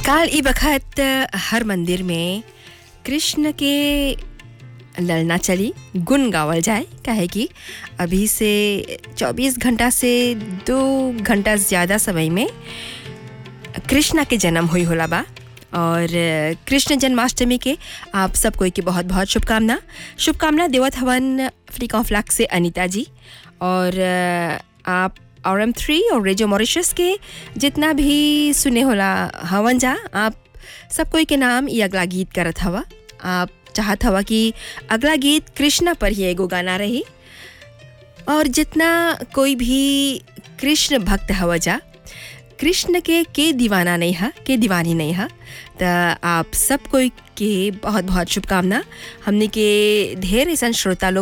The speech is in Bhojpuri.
काल ई बखत हर मंदिर में कृष्ण के ललना चली गुण गावल जाए काहे कि अभी से 24 घंटा से दो घंटा ज़्यादा समय में कृष्णा के जन्म हुई होला बा और कृष्ण जन्माष्टमी के आप सब कोई के बहुत बहुत शुभकामना शुभकामना देवत हवन फ्लिक ऑफ लक से अनीता जी और आप और एम थ्री और रेडियो मॉरिशस के जितना भी सुने होला हवन जा आप सब कोई के नाम ये अगला गीत करत हवा आप चाहत हवा कि अगला गीत कृष्णा पर ही एगो गाना रही और जितना कोई भी कृष्ण भक्त हवा जा कृष्ण के के दीवाना नहीं है के दीवानी नहीं है तो आप सब कोई के बहुत बहुत शुभकामना हमने के ढेर ऐसा श्रोता लोग